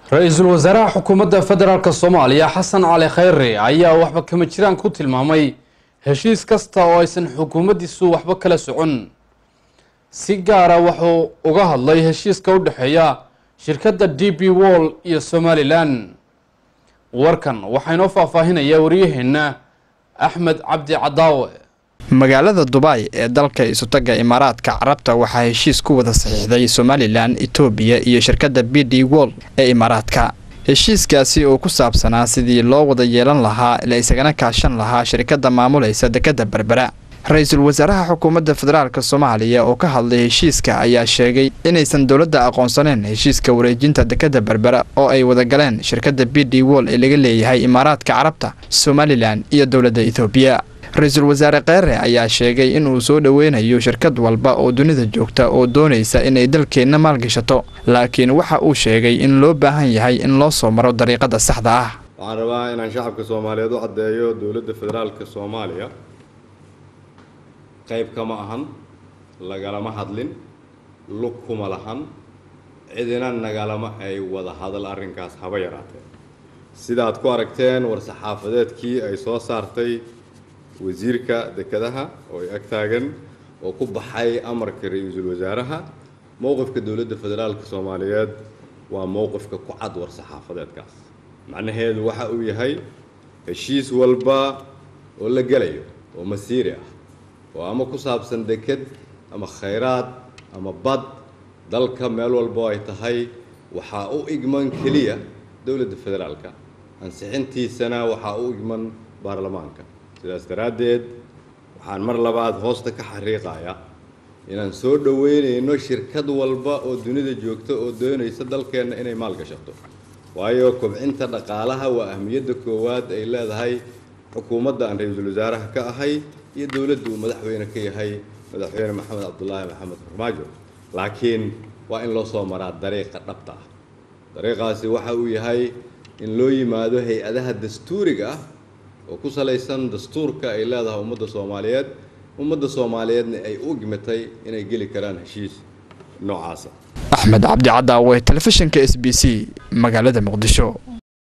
ra-iisul wasaaraha xukuumadda federaalk soomaaliya xasan cali khayre ayaa waxba kama jiraan ku tilmaamay heshiis kasta oo aysan xukuumaddiisu waxba kala socon si gaara wuxuu uga hadlay heshiiska u dhexeeya shirkadda d b wall iyo somalilan warkan waxaa inoo faahfaahinaya waryaheena axmed cabdi cadaawe magaalada dubai ee dalka isutaga imaaraadka carabta waxaa heshiis ku wada saxiixday somalilan etoobiya iyo shirkadda b d wol ee imaaraadka heshiiskaasi oo ku saabsanaa sidii loo wada yeelan lahaa la isagana kaashan lahaa shirkadda maamulaysa dekadda berbera ra-iisul wasaaraha xukuumadda federaalk soomaaliya oo ka hadlay heshiiska ayaa sheegay inaysan dowladda aqoonsaneen heshiiska wareejinta dekadda berbera oo ay wada galeen shirkadda b d wol ee laga leeyahay imaaraadka carabta somalilan iyo dowladda etoobiya ra-iisul wasaare kheyre ayaa sheegay inuu soo dhoweynayo shirkad walba oo dunida joogta oo doonaysa inay dalkeenna maalgashato laakiin waxa uu sheegay in loo baahan yahay in loo soo maro dariiqada saxda ah waxaan rabaa inaan shacabka soomaaliyeed u caddeeyo dowladda federaalka soomaaliya qayb kama ahan lagalama hadlin lug kuma lahan cidina nagalama ay wada hadal arrinkaas haba yaraatee sida aad ku aragteen war-saxaafadeedkii ay soo saartay wasiirka dekedaha oo ay ag taagan oo ku baxay amarka ra-iisul wasaaraha mowqifka dowladda federaalka soomaaliyeed waa mowqifka ku cad war-saxaafadeedkaas macnaheedu waxa uu yahay heshiis walba oo la gelayo oo masiiri ah oo ama ku saabsan deked ama khayraad ama bad dalka meel walbo ay tahay waxaa u igman keliya dowladda federaalka ansixintiisana waxaa u igman baarlamaanka sidaas daraaddeed waxaan mar labaad hoosta ka xariiqaya inaan soo dhoweynayno shirkad walba oo dunida joogta oo doonaysa dalkeenna inay maalgashato waayo kobcinta dhaqaalaha waa ahmiyadda koowaad ay leedahay xukuumadda aan ra-iisul wasaaraha ka ahay iyo dowladda uu madaxweyne ka yahay madaxweyne maxamed cabdulaahi maxamed farmaajo laakiin waa in loo soo maraa dariiqa dhabta ah dariiqaasi waxa uu yahay in loo yimaado hay-adaha dastuuriga ah oo ku salaysan dastuurka ay leedahay ummadda soomaaliyeed ummadda soomaaliyeedna ay u gimatay inay geli karaan heshiis noocaasa axmed cabdi cadaawe telefishinka s b c magaalada muqdisho